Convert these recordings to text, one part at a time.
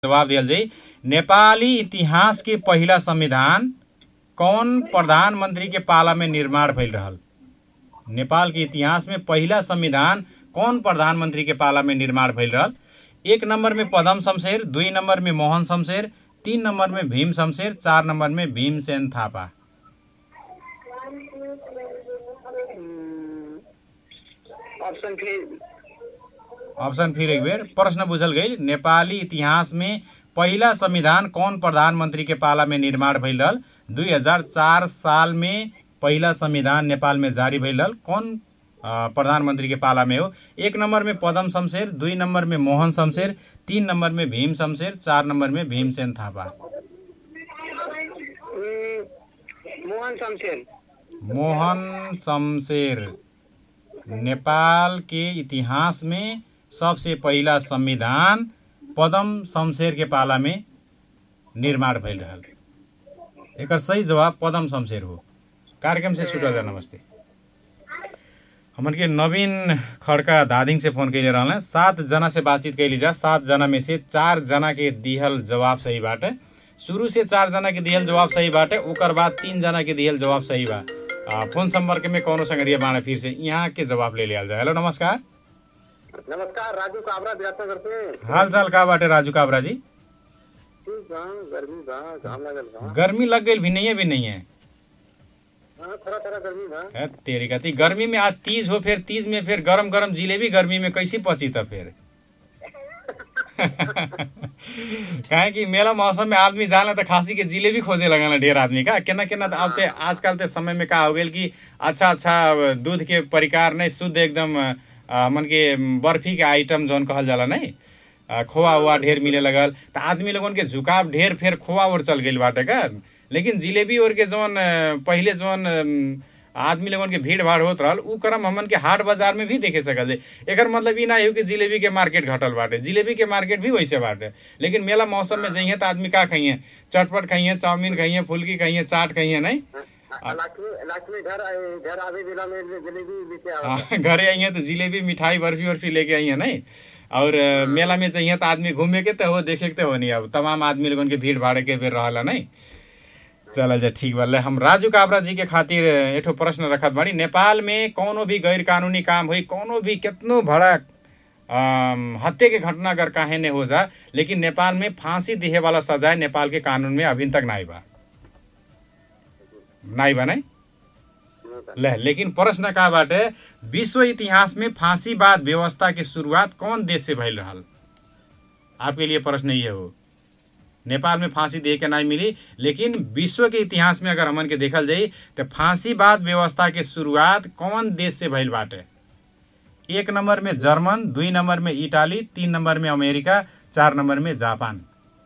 जवाब दियल जाई नेपाली इतिहास के पहिला संविधान कौन प्रधानमंत्री के पाला में निर्माण भइल रहल नेपाल के इतिहास में पहिला संविधान कौन प्रधानमंत्री के पाला में निर्माण भइल रहल एक नंबर में पदम शमशेर दुई नंबर में मोहन शमशेर तीन नंबर में भीम शमशेर चार नंबर में भीमसेन थापा ऑप्शन फिर ऑप्शन फिर एक बेर प्रश्न बुझल गई नेपाली इतिहास में पहिला संविधान कौन प्रधानमंत्री के पाला में निर्माण भइल रहल दुई हजार चार साल में पहिला संविधान नेपाल में जारी भइल रहल कौन अ, प्रधानमंत्री के पाला में हो एक नंबर में पदम शमशेर दुई नंबर में मोहन शमशेर तीन नंबर में भीम शमशेर चार नंबर में भीमसेन थापा हम्म, मोहन शमशेर मोहन शमशेर नेपाल के इतिहास में सबसे पहिला संविधान पदम शमशेर के पाला में निर्माण भइल रहल एकर सही जवाब पदम शमशेर हो कार्यक्रम से छुटल जा नमस्ते हमन के नवीन खड़का धादिङ से फोन कैले रहल सात जना से बातचीत कैली जा सात जना में से चार जना के दिहल जवाब सही बाटे शुरू से चार जना के दिहल जवाब सही बाटे ओकर बाद तीन जना के दिहल जवाब सही बा आ, फोन संपर्क में कौनो संगरिया बाणे फिर से यहाँ के जवाब ले लिया जाए हेलो नमस्कार नमस्कार राजू काबरा विराटनगर से हाल चाल का बाटे राजू काबरा जी ठीक बा गर्मी बा घाम लागल बा गर्मी लग गई भी नहीं है भी नहीं है हाँ थोड़ा थोड़ा गर्मी बा है तेरी कती गर्मी में आज तीज हो फिर तीज में फिर गरम गरम जिलेबी गर्मी में कैसे पची त फिर काहे कि मेला मौसम में आदमी जाला त खासी के जिलेबी खोजे लगल ढेर आदमी का केना केना त अब ते आजकल ते समय में का हो गेल कि अच्छा अच्छा दूध के परिकार नहीं शुद्ध एकदम अ, मन के बर्फी के आइटम जौन कहल जाला नहीं अ, खोआ उआ ढेर मिले लगल त आदमी लोगन के झुकाव ढेर फेर खोआ और चल गइल बाटे का लेकिन जिलेबी और के जौन अ, पहिले जौन अम, आदमी लोगन के भीड़ भाड़ होत रहल उ क्रम हमन के हाट बाजार में भी देखे सकल जाई एकर मतलब ई ना हो कि जिलेबी के मार्केट घटल बाटे जिलेबी के मार्केट भी वैसे बाटे लेकिन मेला मौसम में जइहे त आदमी का खइहे चटपट खइहे चाउमीन खइहे फुल्की खइहे चाट खइहे नहीं हाँ, लक्ष्मी लक्ष्मी घर आए- घर आवे बेला में जलेबी लेके आवा हाँ, घरे आइए तो जिलेबी मिठाई बर्फी वर्फी लेके आइए नहीं और अ, मेला में चाहिए तो आदमी घूमे के तो हो देखे के तो हो नहीं अब तमाम आदमी लोगन के भीड़ भाड़ के बेर रहला नहीं चल जा ठीक बा ले हम राजू काबरा जी के खातिर एठो प्रश्न रखत बाड़ी नेपाल में कौनो भी गैर कानूनी काम हुई कौनो भी कितनो बड़ा अम, हत्या के घटना अगर काहे ने हो जा लेकिन नेपाल में फांसी दिहे वाला सजाए नेपाल के कानून में अभी तक नाई बा नाई बा नहीं ले लेकिन प्रश्न का बाटे विश्व इतिहास में फांसीवाद व्यवस्था के शुरुआत कौन देश से भइल रहल आपके लिए प्रश्न ये हो नेपाल में फांसी दे के नहीं मिली लेकिन विश्व के इतिहास में अगर हमन के देखल जाई तो फांसीवाद व्यवस्था के शुरुआत कौन देश से भइल बाटे एक नंबर में जर्मन दुई नंबर में इटाली तीन नंबर में अमेरिका चार नंबर में जापान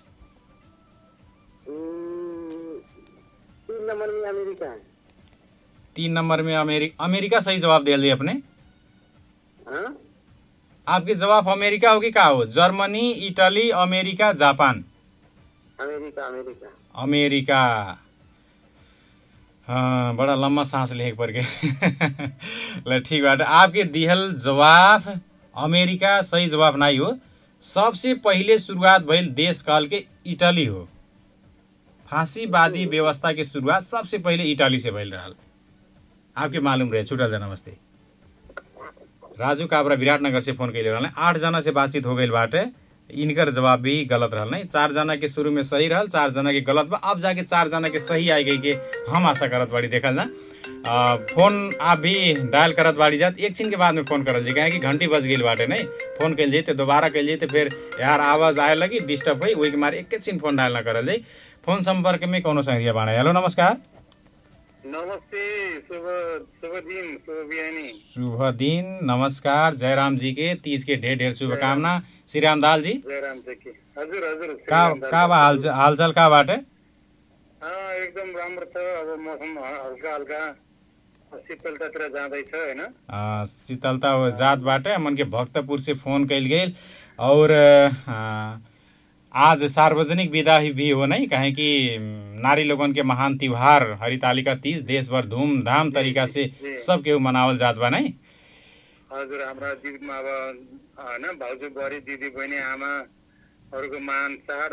हम्म, तीन नंबर में अमेरिका है तीन नंबर में अमेरिका अमेरिका सही जवाब दिया जाए अपने हाँ आपके जवाब अमेरिका होगी का हो Germany Italy America Japan America America America हाँ बड़ा लंबा सांस लेके पड़ गए ल ठीक बात आपके दिहल जवाब अमेरिका सही जवाब नहीं हो सबसे पहिले शुरुआत भइल देश काल के इटली हो फांसीवादी व्यवस्था के शुरुआत सबसे पहिले इटली से भइल रहल आपके मालूम रहे छुटल जा नमस्ते राजू काबरा विराटनगर से फोन कैले रहल आठ जना से बातचीत हो गई बाटे इनकर जवाब भी गलत रहल नहीं चार जना के शुरू में सही रहल चार जना के गलत बा अब जाके चार जना के सही आई गई के हम आशा करत बाड़ी देखल ना आ, फोन आप भी डायल करत बाड़ी जात एक छिन के बाद में फोन करल जी काहे कि घंटी बज गई बाटे नहीं फोन कैल जाई दोबारा कैल जाई फिर यार आवाज आए लगी डिस्टर्ब हुई वही के मारे एक छिन फोन डायल ना करल जाई फोन संपर्क में कोनो संगरिया बाड़ा हेलो नमस्कार नमस्ते शुभ शुभ दिन शुभ बिहानी शुभ दिन नमस्कार जयराम जी के तीज के ढेर ढेर शुभकामना श्री राम दाल जी जयराम जी हजुर हजुर का का बा हाल हालचाल का बाटे हाँ एकदम राम्रो छ अब मौसम हल्का हल्का शीतलतातिर जाँदैछ होइन आ, शीतलता हो जात बाटे मन के भक्तपुर से फोन कैल गेल और आ, आज सार्वजनिक विदा ही भी हो नहीं कहे कि नारी लोगन के महान त्योहार हरितालिका तीज देश भर धूमधाम तरीका से सब केहू मनावल जात बा नहीं हजुर हाम्रा जीवनमा अब होइन भाउजू बुहारी दिदी बहिनी आमा अरूको मान चाड